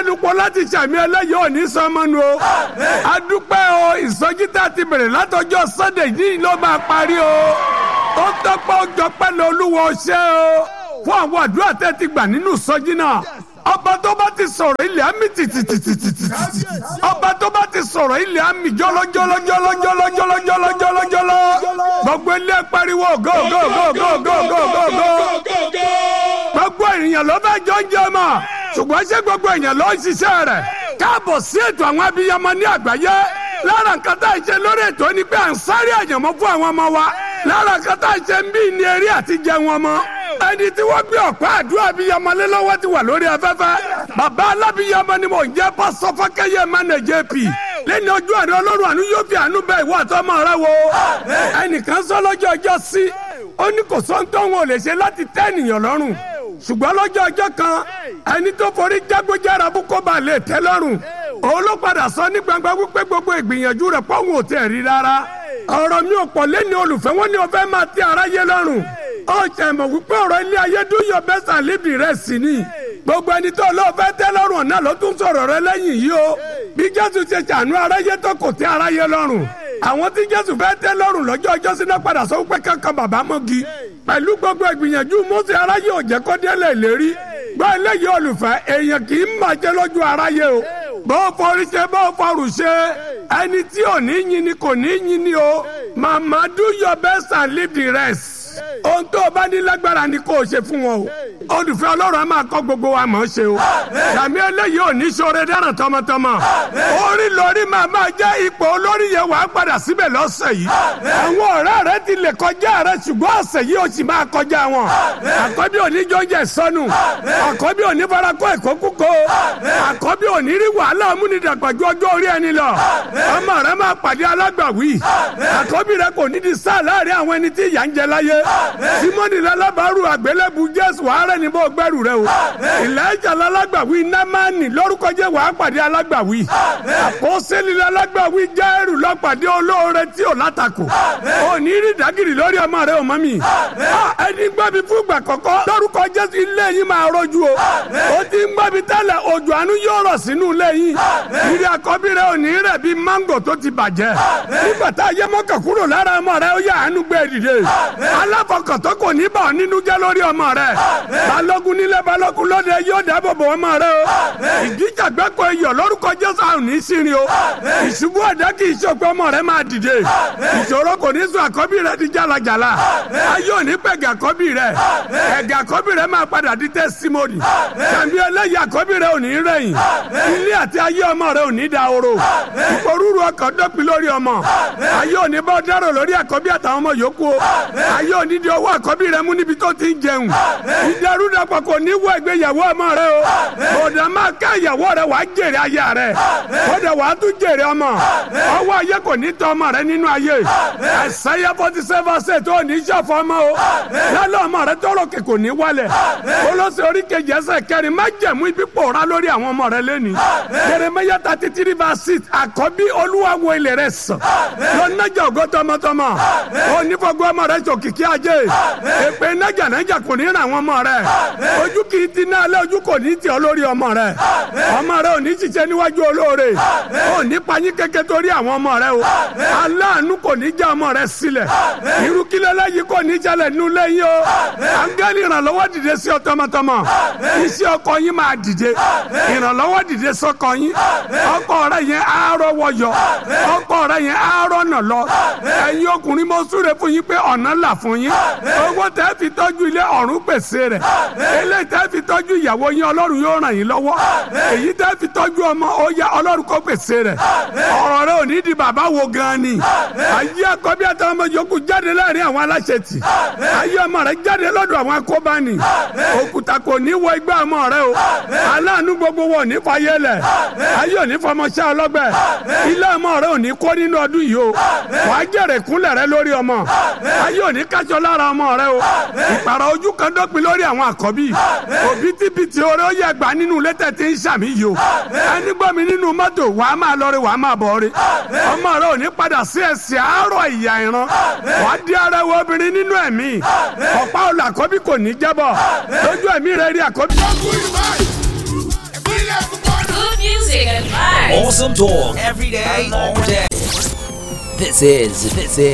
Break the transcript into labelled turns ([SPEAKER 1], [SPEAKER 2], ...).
[SPEAKER 1] fẹnukọ láti sàmì ẹlẹ́yìí òní sọmọnu o adúpẹ́ o ìsọjí tá a ti bẹ̀rẹ̀ látọjọ́ sunday yìí ló máa parí o ó tọ́pẹ́ ó jọpẹ́ ní olúwo ṣe o fún àwọn àdúrà tẹ́ ti gbà nínú ìsọjí náà ọba tó bá ti sọ̀rọ̀ ilẹ̀ àmì tìtìtìtìtìtì ọba tó bá ti sọ̀rọ̀ ilẹ̀ àmì jọlọjọlọjọlọjọlọjọlọjọlọjọlọ gbogbo ilé pariwo go go go go go go go go gbogbo ènìyàn ló fẹ́ jọ ń jẹ mọ́ ṣùgbọ́n ṣé gbogbo èèyàn ló ń ṣiṣẹ́ rẹ̀ káàbọ̀ sí ètò àwọn abiyamọ ní àgbáyé lára nǹkan tá à ń ṣe lórí ètò ni pé à ń sáré àyànmọ́ fún àwọn ọmọ wa lára nǹkan tá à ń ṣe ń bí ní eré àti jẹun ọmọ ẹni tí wọ́n gbé ọ̀pá àdúrà abiyamọ lé lọ́wọ́ ti wà lórí afẹ́fẹ́ bàbá alábiyamọ ni mò ń jẹ́ pásọ fákẹ́yẹ mẹ́nẹ̀ jp lẹ́ni ojú àná ọlọ́run àánú yóò fi àánú bẹ́ẹ̀ ìwọ àtọ́mọ rẹ wo ẹnìkan sọ lọ́jọ́ ọjọ́ sí ó ní kò sọ́ńtọ́ wọn ò lè ṣe láti tẹ́ ènìyàn lọ́rùn ṣùgbọ́n lọ́jọ́ ọjọ́ kan ẹni tó forí jágbójára bú kó bá lè tẹ́ lọ́rùn òun ló padà sọ ní gbangba wípé gbogbo ìgbìyànjú rẹ̀ pọ́hùn ò tẹ̀ rí rárá ọ̀rọ̀ mi ò pọ̀ lẹ́ni olùfẹ́ wọn ni o fẹ́ máa tẹ́ aráyé lọ́rùn ó jẹ́ mọ̀ wípé ọ̀rọ̀ ilé ayé do your best and live the rest ni gbogbo ẹni tó lọ́ọ́ fẹ́ tẹ́ lọ́rùn náà ló tún sọ̀rọ̀ rẹ lẹ́yìn yìí o bí jésù ṣe ṣàánú aráyé tó kò tẹ́ aráyé lọ́rùn àwọn tí jésù fẹ́ tẹ́ lọ́rùn lọ́jọ́ ọjọ́ síná padà sọ wípé kankan bàbá mọ́gi pẹ̀lú gbogbo ìgbìyànjú mọ́sí aráyé ò jẹ́ kó délé ìlérí gbọ́ eléyìí olùfẹ́ èèyàn kì í máa jẹ́ lójú aráyé o bó forí ṣe bó forù ṣe ẹni tí ò ní yin ni kò ní yin ni o mama do your best and leave the rest ohun tó o bá ní lágbára ni kò ṣe fún wọn o olùfẹ́ ọlọ́run á máa kọ́ gbogbo wa mọ̀ ọ́ ṣe o sàmì eléyìí ò ní ṣoore dáràn tọmọtọmọ orí lórí máa máa jẹ́ ipò olórí yẹn wàá padà síbẹ̀ lọ́sẹ̀ yìí àwọn ọ̀rẹ́ rẹ ti lè kọjá rẹ ṣùgbọ́n ọ̀sẹ̀ yìí ó sì máa kọjá wọn àkọ́bí òní jọ́jẹ́ sọnù àkọ́bí òní farakọ́ ẹ̀kọ́ kúkọ́ àkọ́bí òní rí wàhálà amúnidàgbàjú ọjọ́ orí ẹni lọ ọmọ rẹ máa pàdé alágbàwí àkọ́bí rẹ kò ní di sáà láàrin àwọn ẹni tí ìyà ń jẹ láyé simoni lalábàárù àgbélébù jésù ààrẹ ni bó gbẹrù rẹ o ìlẹ́jà lálágbàwí námánì lórúkọ jẹ́ wàá pàdé alágbàwí àpọ́sẹ́lì lálágbàwí jẹ́rù lọ́pàdé olóore tí ò látakò ò ní rí dàgìrì lórí ọmọ rẹ ò mọ́ mi ẹni gbọ́ mi fún ìgbà kọ́kọ́ lórúkọ jésù ilé yìí máa rọ́jú o ó ti ń gbọ́ mi tẹ́lẹ̀ òjò àánú yóò rọ̀ sínú ilé yìí ìrì àkọ́bí rẹ ò ní rẹ̀ bí mángò tó ti bàjẹ́ nígbà tá a yẹ mọ́kàn kúrò lára ọmọ rẹ ó yà àánú gbé dìde aláfọkàn tó kò ní bà ọ́ nínú jẹ́ lórí ọmọ rẹ balógun nílé balógun lóde yóò dáàbò bò ọmọ rẹ o ìdíjàgbẹ́kọ̀ iyọ̀ lórúkọ jésù àrùn ní sírin o ìṣubú ẹ̀dá kì í ṣòpin ọmọ rẹ máa dìde ìṣòro kò ní sún àkọ́bí rẹ di jálajàla ayé ò ní pẹ̀gà àkọ́bí rẹ ẹ̀gà àkọ́bí rẹ máa padà di tẹ́símọ́nì tàbí ẹlẹ́yìí àkọ́bí rẹ ò ní rẹ̀yìn ilé àti ayé ọmọ rẹ ò ní dahoro ìporúurú ọkàn dọ́pin lórí ọmọ ayé ò ní bá dárò lórí àkọ́bí àtàwọn ọmọ yòókù o ayé ò ní di owó àkọ́bí rẹ mú níbi tó ti ń jẹun ìdàrúdàpọ̀ kò ní wọ ìgbéyàwó ọmọ rẹ o bòdà máa ká ìyàwó rẹ wàá jèrè ayé rẹ bòdà wàá tún jèrè ọmọ ọwọ́ ayé kò ní tọ́ ọmọ rẹ nínú ayé ẹ̀sáyà forty seven ṣe tó ní sàfọ́ ọmọ o lálẹ́ ọmọ rẹ tọrọ kẹ kò ní wálẹ̀ olóṣè orí kejì ẹsẹ̀ kẹrin má jẹ̀mú ibi pòórá lórí àwọn ọmọ rẹ lẹ́ni Jeremiah thirty three verse six àkọ́bí olúwa wo ilẹ̀ rẹ sàn lọ́nàjà ògo tọmọtọmọ onífọ̀gbọ́ ọmọ rẹ sòkìkí ajé èpè nájànájà kò ní ràn àwọn ọmọ rẹ ojú kì í ti ná alẹ́ ojú kò ní tì ọ́ lórí ọmọ rẹ ọmọ rẹ ò ní ṣiṣẹ́ níwájú olóore ò ní payín kéke torí àwọn ọmọ rẹ o aláàánú kò ní já ọmọ rẹ sílẹ̀ irú kílẹ̀ lẹ́yìn kò ní jalè nínú lẹ́yìn o áńgẹ́lì ìrànlọ́wọ́ dìde sí ọ tọmọtọmọ iṣẹ́ ọkọ yín máa dìde ìrànlọ́wọ́ dìde sọ́kọ yín ọkọ rẹ yẹn àárọ̀ wọyọ ọkọ rẹ yẹn àárọ̀ nà lọ ẹ̀yin ọkùnrin mo súre fún yín pé ọ̀nà là fún yín owó tẹ́ fi tọ́jú ilé ọ̀run pèsè rẹ̀ eléyìí tẹ́ fi tọ́jú ìyàwó yín ọlọ́run yóò ràn yín lọ́wọ́ èyí tẹ́ fi tọ́jú ọmọ ó yá ọlọ́run kó pèsè rẹ̀ ọ̀rọ̀ rẹ ò ní di bàbá wo gan ni ayé àkọ́bí àtàwọn ọmọ yòókù jáde láàrin àwọn aláṣetì ayé ọmọ rẹ jáde lọ́dọ̀ àwọn akóbáni òkúta kò ní wọ igbá ọmọ rẹ o aláàánú gbogbo wọn ò ní fàyè lẹ̀ ayé ò ní fọmọṣẹ́ ọlọ́gbẹ́ ilé ọmọ rẹ ò ní kó nínú ọdún yìí o wàá jèrè kúnlẹ̀ rẹ lórí ọmọ ayé ò ní kájọ lára ọmọ rẹ o ìpàrọ̀ ojú kan dópin lórí àwọn àkọ́bí òbítíbitì oore ó yẹ gbà nínú létẹ̀ tí ń ṣàmì yìí o ẹni gbọ́ mi nínú mọ́tò wàá máa lọ rí wàá máa bọ̀ rí ọmọ rẹ ò ní padà sí ẹsẹ̀ àárọ̀ ìyá ìran wàá di ara ẹwọ obìnrin nínú ẹ̀mí ọ̀pá olù àkọ́bí kò ní jábọ̀ lójú ẹ̀mí rẹ rí àkọ́bí.
[SPEAKER 2] ìpínlẹ̀ kúkọ́nù. Awesome talk every day, all day. This is this is